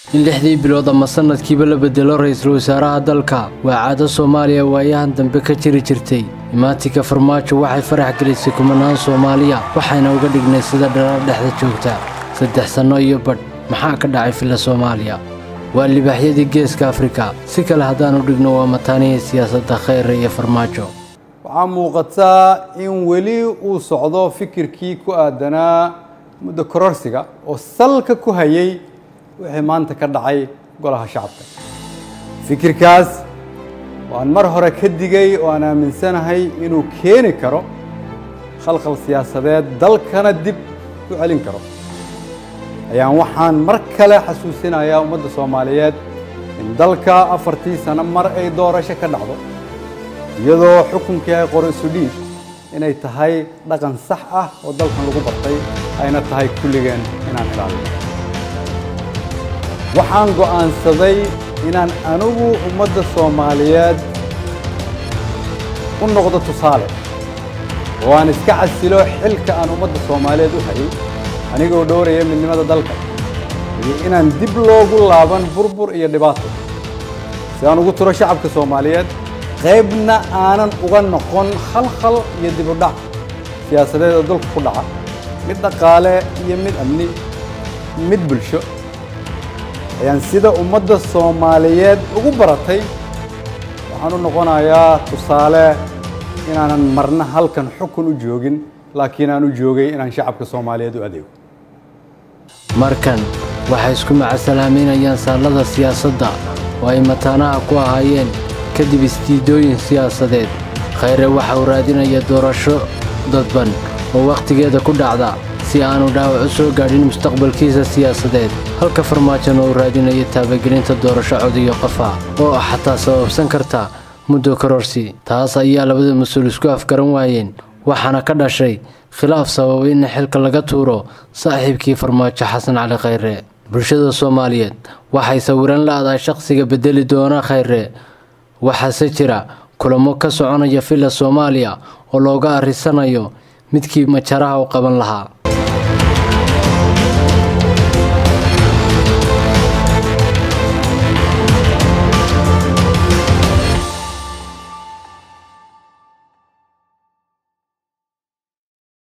in lixdii bilood ama sanadkiiba la bedelo ra-iisul wasaaraha dalka waa caado soomaaliya waayahan dambe ka jiri jirtay imaatinka farmaajo waxay farax gelisay kumanaan soomaaliya waxayna uga dhignay sida dhalaal dhexda joogta saddex sanno iyo badh maxaa ka dhacay filla soomaaliya waa libaaxyadii geeska afrika si kale haddaanu dhigno waa mataanihii siyaasadda khayre iyo farmaajo waxaa muuqataa in weli uu socdo fikirkii ku aadanaa muddo kororsiga oo salka ku hayay wixii maanta ka dhacay golaha shacabka fikirkaas waan mar hore ka digay oo aan aaminsanahay inuu keeni karo khalkhal siyaasadeed dalkana dib u celin karo ayaan waxaan mar kale xasuusinayaa ummadda soomaaliyeed in dalka afartii sano mar ay doorasho ka dhacdo iyadoo xukunkii ay qoro isu dhiib inay tahay dhaqan sax ah oo dalkan lagu bartay ayna tahay kulligeen inaan ilaalino waxaan go'aansaday inaan anigu ummadda soomaaliyeed u noqdo tusaale oo aan iska casilo xilka aan ummadda soomaaliyeed u hayay anigoo dhowraya midnimada dalka iyo inaan dib loogu laaban burbur iyo dhibaato si aan ugu turo shacabka soomaaliyeed qaybna aanan uga noqon khalkhal iyo dib u dhac siyaasadeed oo dalka ku dhaca mid dhaqaale iyo mid amni mid bulsho ayaan sida ummadda soomaaliyeed ugu baratay waxaan u noqonayaa tusaale inaanan marna halkan xukun u joogin laakiin aan u joogay inaan shacabka soomaaliyeed u adeego markan waxay isku macasalaameynayaan saallada siyaasadda oo ay mataanaha ku ahaayeen kadib isdiidooyin siyaasadeed khayre waxa uu raadinaya doorasho dadban oo wakhtigeeda ku dhacda si aanu dhaawac u soo gaadhin mustaqbalkiisa siyaasadeed halka farmaajona uu raadinayo taabagelinta doorasho codiyo qafa oo ah xataa sababsan karta muddo kororsi taas ayaa labada mas-uul isku afgaran waayeen waxaana ka dhashay khilaaf sababay in xilka laga tuuro saaxiibkii farmaajo xasan cali khayre bulshada soomaaliyeed waxay sawiran la-dahay shaqsiga bedeli doona khayre waxaase jira kulamo ka soconaya villa soomaaliya oo looga arrisanayo midkii majaraha u qaban lahaa